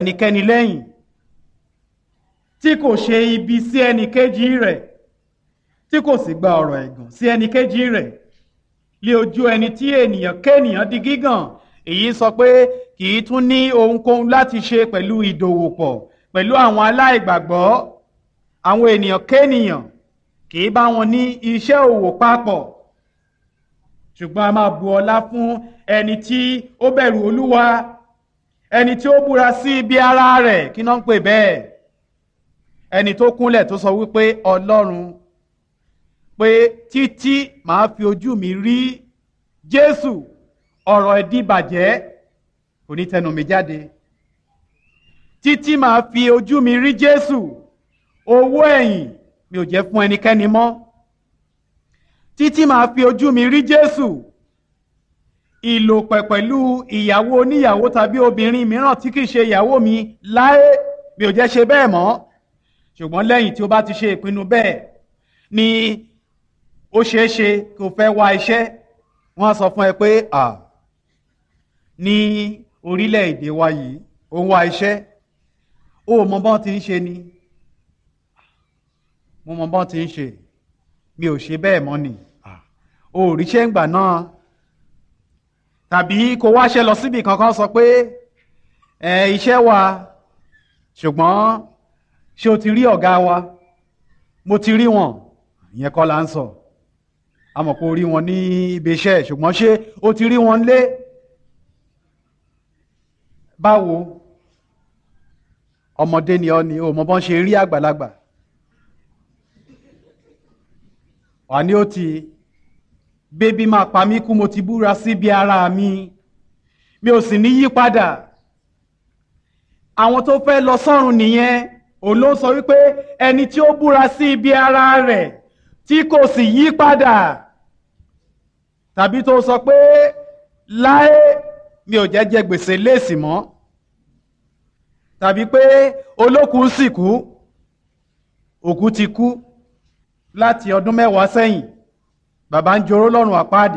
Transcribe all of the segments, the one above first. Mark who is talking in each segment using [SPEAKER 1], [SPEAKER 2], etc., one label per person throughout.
[SPEAKER 1] ẹnikẹ́ni lẹ́yìn tí kò ṣe ibi sí ẹnìkejì rẹ̀ tí kò sì gba ọ̀rọ̀ ẹ̀gàn sí ẹnìkejì rẹ̀ lé ojú ẹni tí ènìyàn kéènìyàn di gígàn èyí sọ pé kì í tún ní ohunkóhun láti ṣe pẹ̀lú ìdòwòpọ̀ pẹ̀lú àwọn aláìgbàgbọ́ àwọn ènìyàn kéènìyàn kì í bá wọn ní iṣẹ́ òwò papọ̀ ṣùgbọ́n a máa bu ọlá fún ẹni tí ó bẹ̀rù olúwa ẹni tí ó búra sí ibi ara rẹ̀ kí náà ń pè bẹ́ẹ̀ ẹni tó kúnlẹ̀ tó sọ wípé ọlọ́run pé títí màá fi ojú mi rí jésù ọ̀rọ̀ ìdíbàjẹ́ kò ní tẹnu mi jáde títí màá fi ojú mi rí jésù owó ẹ̀yìn mi ò jẹ́ fún ẹnikẹ́ni mọ́ títí màá fi ojú mi rí jésù ìlòpẹ̀ pẹ̀lú ìyàwó oníyàwó tàbí obìnrin mìíràn tí kìí ṣe ìyàwó mi láé mi ò jẹ́ ṣe bẹ́ẹ̀ mọ́ ṣùgbọ́n lẹ́yìn tí o bá ti ṣe ìpinnu bẹ́ẹ̀ ni ó ṣeé ṣe kó fẹ́ wá iṣẹ́ wọ́n sọ fún ẹ pé à ní orílẹ̀-èdè wa yìí ó ń wá iṣẹ́ ó mọ bọ́n ti ń ṣe ni mo mọ bọ́n ti ń ṣe mi ò ṣe bẹ́ẹ̀ mọ́ ni o ò ríṣẹ́ ń gbà náà tàbí kó wáṣẹ́ lọ síbi kankan sọ pé ẹ iṣẹ́ wa ṣùgbọ́n ṣé o ti rí ọ̀gá wa mo ti rí wọn ìyẹn kọ́ la ń sọ a mọ̀ pé o rí wọn ní ibi iṣẹ́ ṣùgbọ́n ṣé o ti rí wọn lé báwo ọmọdé ni ọ ni o mọ bọ́n ṣe rí àgbàlagbà wà ní ó ti bébí máa pa mí kú mo ti búra síbi ara mi mi ò sì ní yí padà àwọn tó fẹ́ lọ sọ́run nìyẹn òun ló sọ wípé ẹni tí ó búra sí ibi ara rẹ̀ tí kò sì yí padà tàbí tó sọ pé láé mi ò jẹ́ jẹ gbèsè léèsì mọ́ tàbí pé olókùn sì kú òkú ti kú láti ọdún mẹ́wàá sẹ́yìn bàbá ń joró lọ́rùn àpáàdì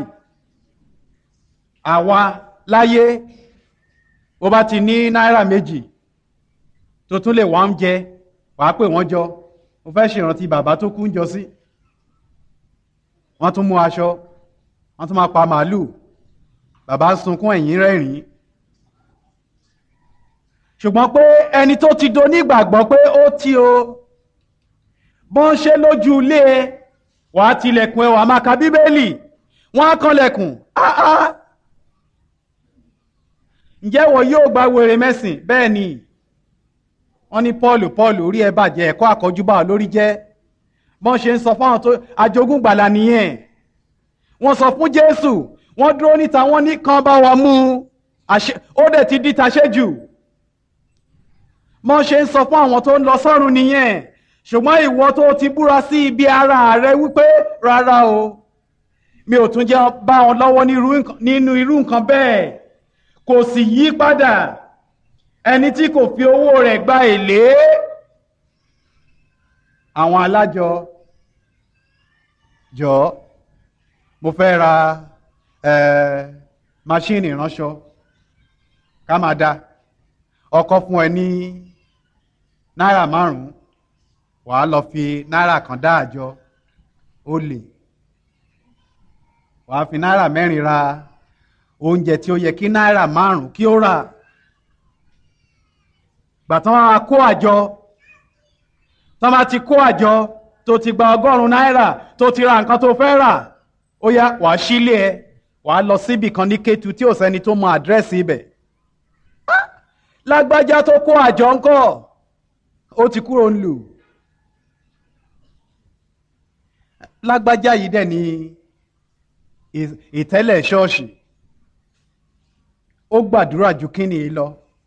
[SPEAKER 1] àwa láyé ó bá ti ní náírà méjì tó tún lè wá ń jẹ wàá pè wọ́n jọ mo fẹ́ ṣèrántí bàbá tó kú ń jọ sí wọ́n tún mú aṣọ wọ́n tún máa pa màálù bàbá sunkún ẹ̀yìn rẹ́rìn-ín ṣùgbọ́n pé ẹni tó ti do nígbàgbọ́ pé ó ti o bọ́n ṣe lójú ilé ẹ wàá tilẹ̀kùn ẹ wàá máa ka bíbélì wọ́n á kanlẹ̀kùn áá ǹjẹ́ wọ́n yóò gba wèrè mẹ́sìn bẹ́ẹ̀ ni wọ́n ní paul paul orí ẹ bàjẹ́ ẹ̀kọ́ àkọ́júbà lórí jẹ́ bọ́n ṣe ń sọ fáwọn tó ajogún gbàlà nìyẹn wọ́n sọ fún jésù wọ́n dúró níta wọ́n ní kan bá wa mú ó dẹ̀ ti di taṣẹ́jù bọ́n ṣe ń sọ fún àwọn tó ń lọ sọ́run nìyẹn ṣùgbọ́n ìwọ tó ti búra sí ibi ara rẹ wípé rárá o mi ò tún jẹ́ bá wọn lọ́wọ́ nínú irú nǹkan bẹ́ẹ̀ kò sì yí padà ẹni tí kò fi owó rẹ̀ gba èlé àwọn alájọ jọ mo fẹ́ ra máṣíìnì ìránṣọ ká máa da ọkọ fún ẹ ní náírà márùn-ún wàá lọ fi náírà kan dá àjọ ó lè wàá fi náírà mẹ́rin ra oúnjẹ tí ó yẹ kí náírà márùn kí ó rà gbàtàn á kó àjọ tọ́ bá ti kó àjọ tó ti gba ọgọ́rùn-ún náírà tó ti ra nǹkan tó fẹ́ rà ó yá wàá sílé ẹ wàá lọ síbì kan ní Kétu tí ò sẹ́ni tó mọ àdírẹ́sì ibẹ̀ lágbájá tó kó àjọ ńkọ́ ó ti kúrò ń lù lágbájá yìí dẹ̀ ní ìtẹ́lẹ̀ ṣọ́ọ̀ṣì ó gbàdúrà ju kíni lọ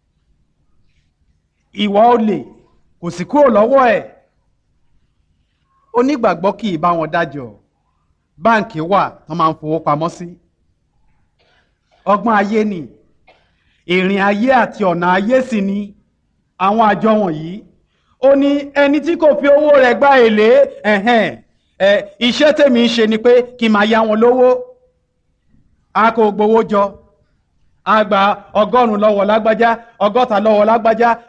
[SPEAKER 1] ìwà olè kò sì kúrò lọ́wọ́ ẹ̀ onígbàgbọ́ kì í bá wọn dájọ́ báǹkì wà tó máa ń fowó pamọ́ sí ọgbọ́n ayé ni ìrìn ayé àti ọ̀nà ayé sì ni àwọn àjọ wọ̀nyí ó ní ẹni tí kò fi owó rẹ̀ gba èlé ẹ̀hẹ́n ẹ̀ iṣẹ́ tèmi ń ṣe ni pé kí n máa yá wọn lówó a kò gbowó jọ a gba ọgọ́rùn-ún lọ́wọ́ lágbájá ọgọ́ta lọ́wọ́ lágbájá